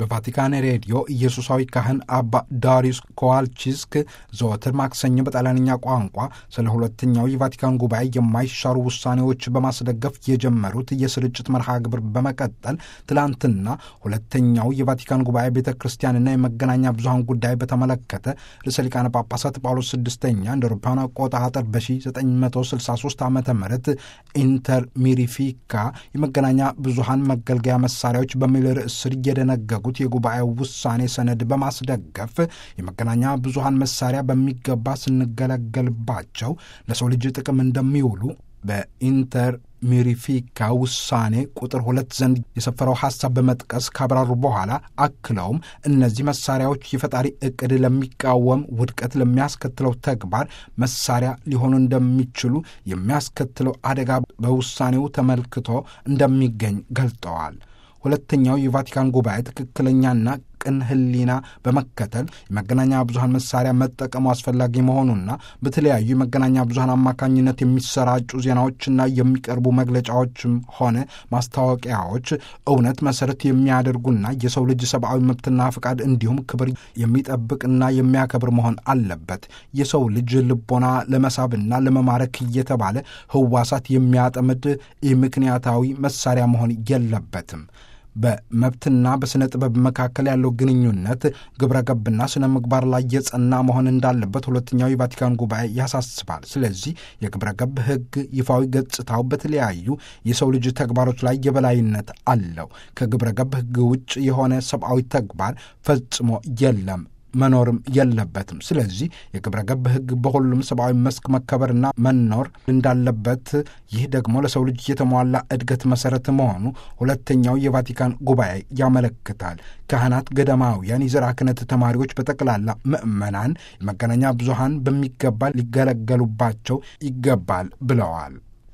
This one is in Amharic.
በቫቲካን ሬዲዮ ኢየሱሳዊ ካህን አባ ዳሪዩስ ኮዋልቺስክ ዘወትር ማክሰኞ በጣሊያንኛ ቋንቋ ስለ ሁለተኛው የቫቲካን ጉባኤ የማይሻሩ ውሳኔዎች በማስደገፍ የጀመሩት የስርጭት መርሃ ግብር በመቀጠል ትላንትና ሁለተኛው የቫቲካን ጉባኤ ቤተ ክርስቲያንና የመገናኛ ብዙሃን ጉዳይ በተመለከተ ርዕሰ ሊቃነ ጳጳሳት ጳውሎስ ስድስተኛ እንደ አውሮፓውያን አቆጣጠር በ1963 ዓ ም ኢንተር ሚሪፊካ የመገናኛ ብዙሃን መገልገያ መሳሪያዎች በሚል ርዕስ ስር እየደነገጉት የጉባኤው ውሳኔ ሰነድ በማስደገፍ የመገናኛ ብዙሃን መሳሪያ በሚገባ ስንገለገልባቸው ለሰው ልጅ ጥቅም እንደሚውሉ በኢንተር ሚሪፊካ ውሳኔ ቁጥር ሁለት ዘንድ የሰፈረው ሐሳብ በመጥቀስ ካብራሩ በኋላ አክለውም እነዚህ መሳሪያዎች የፈጣሪ ዕቅድ ለሚቃወም ውድቀት ለሚያስከትለው ተግባር መሳሪያ ሊሆኑ እንደሚችሉ የሚያስከትለው አደጋ በውሳኔው ተመልክቶ እንደሚገኝ ገልጠዋል። ሁለተኛው የቫቲካን ጉባኤ ትክክለኛና ቅን ሕሊና በመከተል የመገናኛ ብዙሃን መሳሪያ መጠቀሙ አስፈላጊ መሆኑና በተለያዩ የመገናኛ ብዙሃን አማካኝነት የሚሰራጩ ዜናዎችና የሚቀርቡ መግለጫዎችም ሆነ ማስታወቂያዎች እውነት መሰረት የሚያደርጉና የሰው ልጅ ሰብአዊ መብትና ፍቃድ እንዲሁም ክብር የሚጠብቅና የሚያከብር መሆን አለበት። የሰው ልጅ ልቦና ለመሳብና ለመማረክ እየተባለ ህዋሳት የሚያጠምድ ምክንያታዊ መሳሪያ መሆን የለበትም። በመብትና በሥነ ጥበብ መካከል ያለው ግንኙነት ግብረ ገብና ስነ ምግባር ላይ የጸና መሆን እንዳለበት ሁለተኛው የቫቲካን ጉባኤ ያሳስባል። ስለዚህ የግብረ ገብ ሕግ ይፋዊ ገጽታው በተለያዩ የሰው ልጅ ተግባሮች ላይ የበላይነት አለው። ከግብረ ገብ ሕግ ውጭ የሆነ ሰብአዊ ተግባር ፈጽሞ የለም መኖርም የለበትም። ስለዚህ የግብረ ገብ ሕግ በሁሉም ሰብአዊ መስክ መከበርና መኖር እንዳለበት፣ ይህ ደግሞ ለሰው ልጅ የተሟላ እድገት መሰረት መሆኑ ሁለተኛው የቫቲካን ጉባኤ ያመለክታል። ካህናት፣ ገዳማውያን፣ የዘርዓ ክህነት ተማሪዎች፣ በጠቅላላ ምዕመናን የመገናኛ ብዙሃን በሚገባ ሊገለገሉባቸው ይገባል ብለዋል።